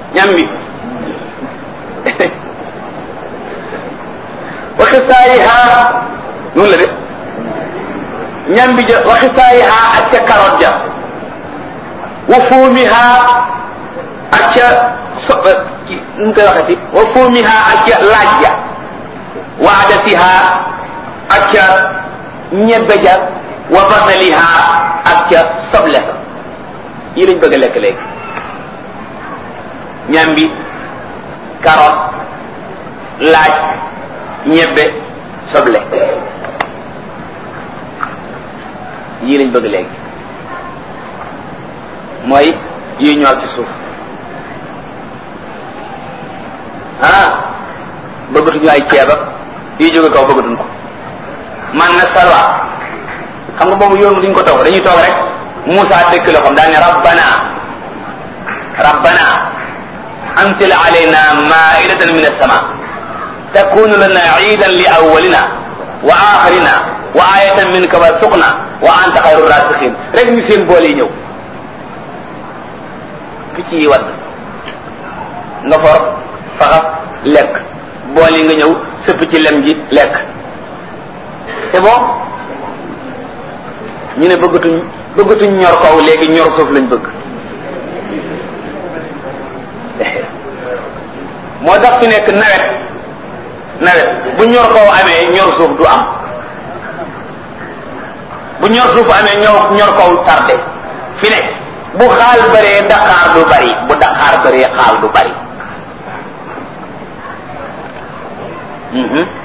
ñambi wa xisaayiha noonu la de ñambi ja wa xisaayiha ak ca carotte ja wa fuumiha ak ca so nu koy waxati wa fuumiha ak ca laaj ja wa adasiha ak ca ñebbe ja wa basaliha ak ca soble sa yi lañ bëgg a lekk léegi ñambi carotte laaj ñebbe soble yii lañ bëgg léegi mooy yi ñor ci suuf ah bëggatuñu ay ceeb ak yi jóge kaw bëggatuñ ko man na salwa xam nga boobu yoon duñ ko toog dañuy toog rek Moussa dëkk la xam daal ne rabbana rabbana anzil alayna maidatan min as-sama takunu lana iidan li awwalina wa axirina wa ayatan minka warzuqna wa anta xayru rasiqin rek ñu seen boole yi ñëw picc yi wadd nga for faxas lekk bool yi nga ñëw sëpp ci lem ji lekk c'est bon ñu ne bëggatuñ bëggatuñ ñor kaw léegi ñor suuf lañ bëgg moo tax fi nekk nawet nawet bu ñor kaw amee ñor suuf du am bu ñor suuf amee ñor ñor kaw tardé fi ne bu xaal bëree daqaar du bari bu daqaar bëree xaal du bari